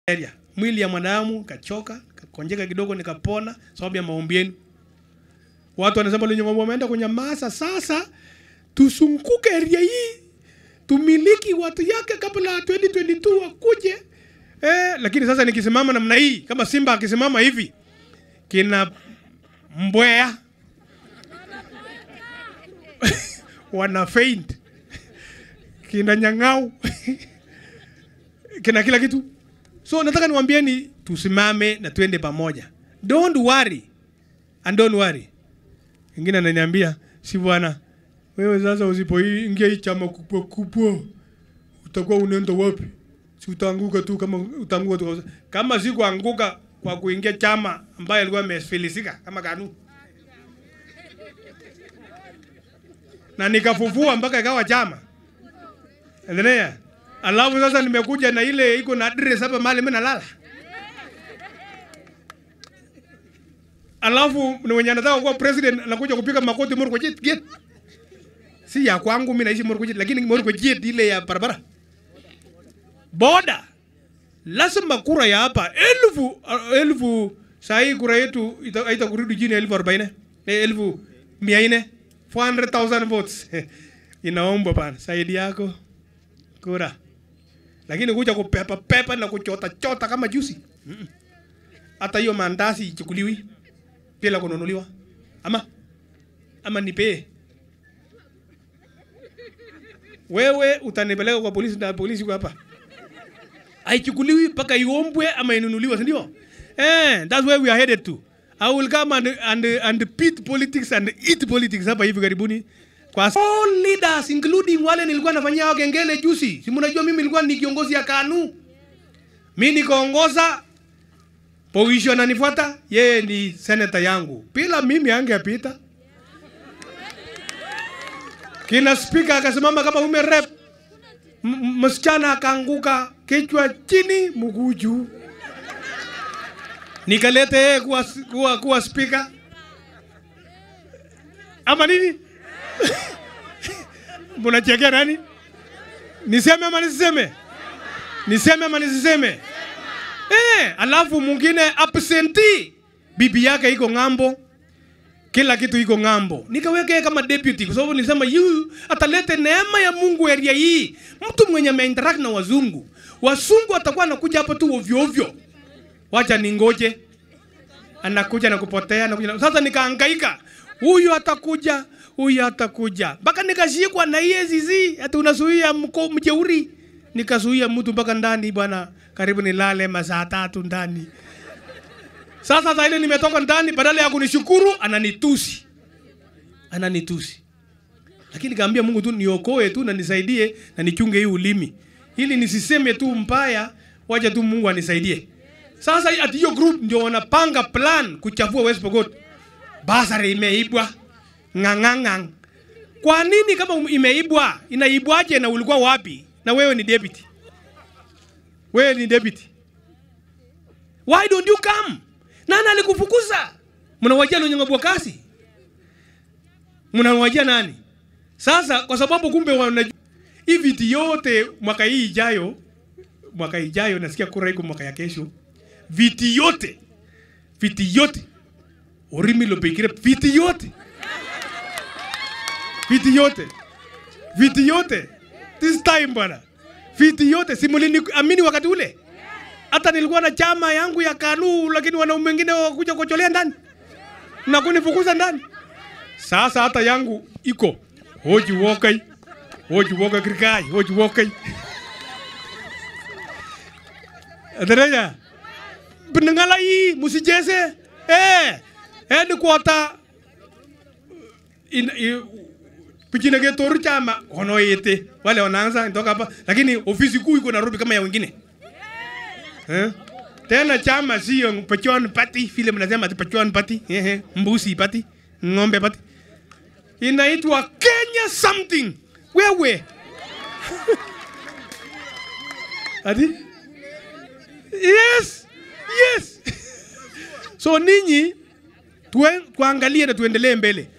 area. Mwili ya mwanadamu kachoka, kakonjeka kidogo nikapona sababu ya maombi yenu. Watu wanasema lenye ng'ombe wameenda kunyamaza. Sasa tusunguke area hii tumiliki watu yake kabla 2022 wakuje. Eh, lakini sasa nikisimama namna hii kama Simba akisimama hivi kina mbwea wana faint kina nyang'au kina kila kitu. So nataka niwaambieni tusimame na tuende pamoja. Don't worry and don't worry. Ingine ananiambia si bwana, wewe sasa usipoingia hii chama kubwa kubwa utakuwa unaenda wapi? Si utaanguka tu kama utaanguka tu kama si kuanguka kwa kuingia chama ambayo alikuwa amefilisika kama KANU na nikafufua mpaka ikawa chama. Endelea. Alafu sasa nimekuja na ile iko na address hapa mahali mimi nalala. Alafu ni wenye anataka kuwa president anakuja kupiga makoti Murko Jet gate. Si ya kwangu mimi naishi Murko Jet lakini Murko Jet ile ya barabara. Boda. Lazima kura ya hapa elfu elfu saa hii kura yetu ita- haitakurudi chini ya elfu arobaini eh, elfu mia nne 400,000 votes inaomba bana, saidi yako kura, lakini kuja kupepa pepa na kuchota chota kama jusi Mm-mm. hata hiyo mandazi ichukuliwi bila kununuliwa, ama ama nipee wewe, utanipeleka kwa polisi na polisi kwa hapa haichukuliwi mpaka iombwe ama inunuliwe, si ndio? Eh, that's where we are headed to. I will come and, and, and pit politics and eat politics hapa hivi karibuni kwa all leaders including wale nilikuwa nafanyia hao kengele juzi. Si mnajua mimi nilikuwa ni kiongozi ya KANU. Mimi nikaongoza position ananifuata, yeye ni senator yangu. Bila mimi angepita. Kina speaker akasimama kama ume rep. M- m- Msichana akaanguka kichwa chini mguu juu nikalete yeye kuwa, kuwa, kuwa speaker ama nini? Mnachekea nani? Niseme ama nisiseme? Niseme ama nisiseme? Eh, alafu mwingine absentee, bibi yake iko ng'ambo, kila kitu iko ng'ambo. Nikaweka yeye kama deputy kwa sababu nilisema yu atalete neema ya Mungu area hii. Mtu mwenye ameinteract na wazungu, wazungu atakuwa anakuja hapa tu ovyo ovyo. Wacha ningoje anakuja na kupotea anakuja na... Sasa nikahangaika, huyu atakuja, huyu atakuja, mpaka nikashikwa na EACC ati unazuia mko mjeuri. Nikazuia mtu mpaka ndani bwana, karibu nilale masaa tatu ndani. Sasa sasa ile nimetoka ndani, badala ya kunishukuru ananitusi, ananitusi. Lakini kaambia Mungu tu niokoe tu na nisaidie na nichunge hii ulimi, ili nisiseme tu mbaya, wacha tu Mungu anisaidie. Sasa ati hiyo group ndio wanapanga plan kuchafua West Pokot. Basari imeibwa ng'ang'ang'ang. Kwa nini kama um- imeibwa? Inaibwaje na ulikuwa wapi? Na wewe ni deputy. Wewe ni deputy. Why don't you come? Nani alikufukuza? Mnawajia Lonyango kasi? Mnawajia nani? Sasa kwa sababu kumbe wanajua hii viti yote mwaka hii ijayo, mwaka ijayo nasikia kura iko mwaka ya kesho viti yote viti yote orimi lopekire viti yote viti yote viti yote this time bwana viti yote simulini amini wakati ule hata nilikuwa na chama yangu ya KANU lakini wanaume wengine wakuja kucholea ndani na kunifukuza ndani sasa hata yangu iko hoji wokai hoji wokai krikai hoji wokai Adaraya penengala hii musijeze eh eh ni kuota in, in pichine ke toru chama ono yete wale wanaanza nitoka hapa lakini ofisi kuu iko Nairobi kama ya wengine eh tena chama sio pachon party vile mnasema ati pachon party ehe mbusi party ng'ombe party inaitwa Kenya something wewe ati yes yes so ninyi tue, tuangalie na tuendelee mbele